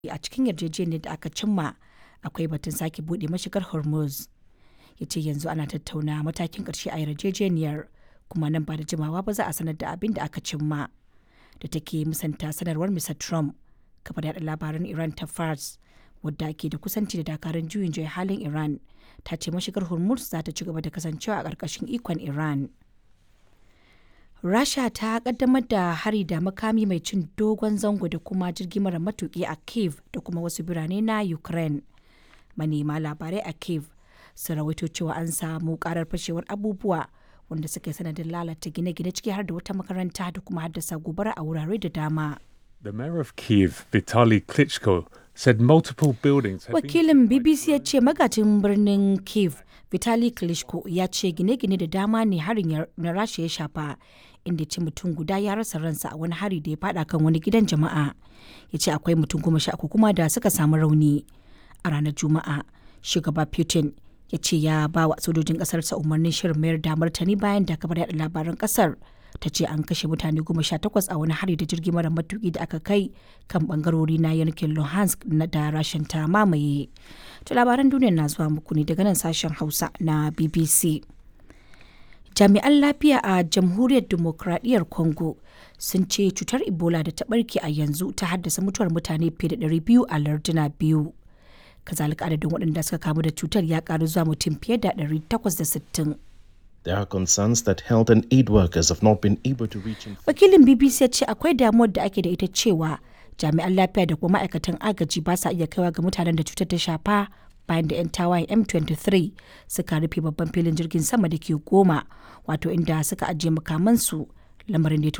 a cikin yarjejeniyar da aka cimma akwai batun sake buɗe mashigar hormuz ya ce yanzu ana tattauna matakin ƙarshe a yarjejeniyar kuma nan ba da jimawa ba za a sanar da abin da aka cimma da take musanta sanarwar mr trump kafar yada labaran iran ta fars wadda ke da kusanci da dakarun juyin juya halin iran ta ce mashigar hormuz za ta ci gaba da kasancewa a ƙarƙashin ikon iran rasha ta kaddamar da hari da makami mai cin dogon zango da kuma jirgi mara matuki a kiev da kuma wasu birane na ukraine manema labarai a kiev sun rawaito cewa an samu karar fashewar abubuwa wanda suka yi sanadin lalata gine-gine ciki har da wata makaranta da kuma haddasa gobara a wurare da dama The mayor of Kiev, Vitaly Klitschko, said multiple buildings have been wakilin bbc ya ce magajin birnin kiev vitali klitschko ya ce gine-gine da dama ne harin ya- na rasha ya shafa inda ce mutum guda ya rasa ransa a wani hari da ya fada kan wani gidan jama'a ya ce akwai mutum goma sha uku kuma da suka samu rauni a ranar juma'a shugaba putin ya ce ya ba wa sojojin kasarsa umarnin shirin mayar da martani bayan da kabar yada labaran kasar ta ce an kashe mutane goma sha takwas a wani hari da jirgi mara matuki da aka kai kan bangarori na yankin luhansk na da rashin ta mamaye to labaran duniya na zuwa muku ne daga nan sashen hausa na bbc jami'an lafiya a jamhuriyar demokradiyyar congo sun ce cutar ebola da ta barke a yanzu ta haddasa mutuwar mutane fiye da 200 a larduna biyu kazalika adadin waɗanda suka kamu da cutar ya karu zuwa mutum fiye da 860 There are concerns that health and aid workers have not been able to reach in wakilin bbc ya ce akwai damuwar da ake da ita cewa jami'an lafiya da kuma ma'aikatan agaji ba sa iya kaiwa ga mutanen da cutar ta shafa bayan da 'yan tawayen m23 suka rufe babban filin jirgin sama da ke goma wato inda suka ajiye makamansu lamarin da ya